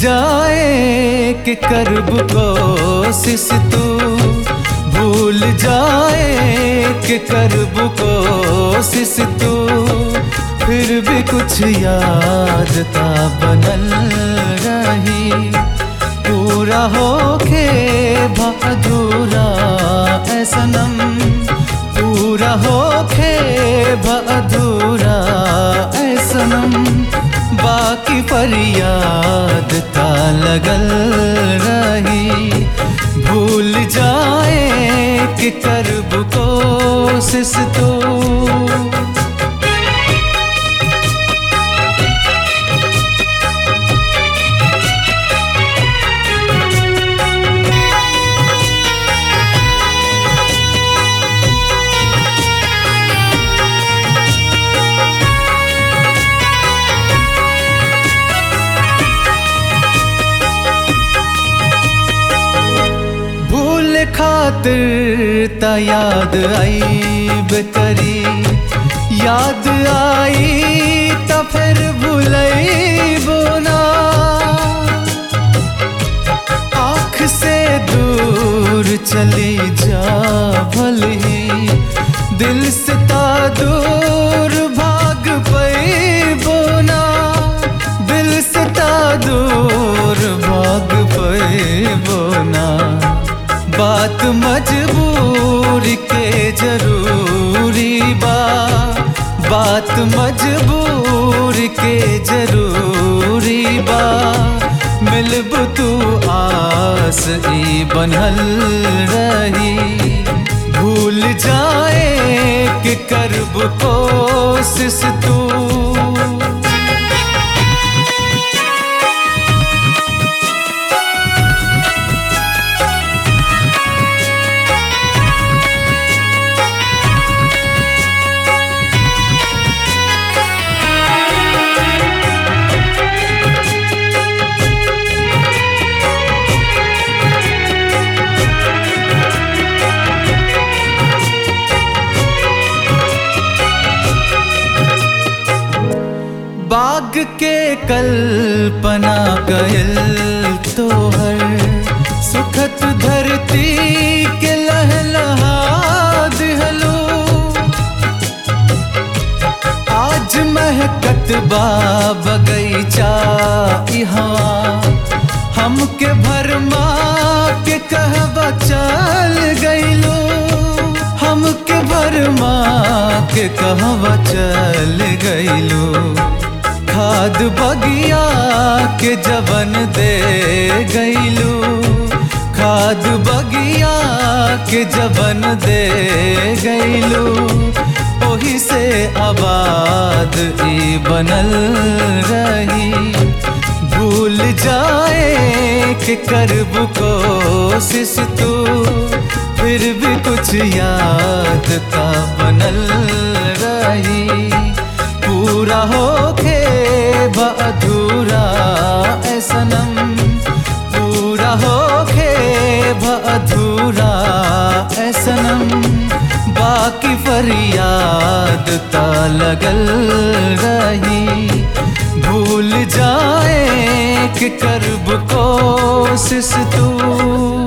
जाए कि करब कोशिश तू भूल जाए कि करब कोशिश तू फिर भी कुछ याद ता बनल रही पूरा होके अधूरा ऐ सनम पूरा होके अधूरा ऐ सनम बाकी फरियाद ता लगल रही भूल जाए कि करब कोशिश तो भूल खातिर ता याद आई बेकरी याद आई ता फिर भूलई बोना आँख से दूर चली जा भली दिल से ता दूर भाग पई बोना दिल से ता दूर भाग पई बोना बात मजबूर के जरूरी बा बात मजबूर के जरूरी बा मिलब तू आस ई बनल रही भूल जाए कि करब कोशिश तू बाग के कल्पना गयल तोहर सुखत धरती के लहलहा दिहलो आज महकत बा बगैचा यहाँ हमके भरमा के कहबा चल गईलो हमके भरमा के कहवा चल गईलो खाद बगिया के जवन दे गईलो खाद बगिया के जवन दे गईलो ओही से आबाद ई बनल रही भूल जाए कि करब कोशिश तू फिर भी कुछ याद का बनल रही पूरा होके अधूरा ऐ सनम पूरा होके अधूरा ऐ सनम बाकी फरियाद ता लगल रही भूल जाए कि करब कोशिश तू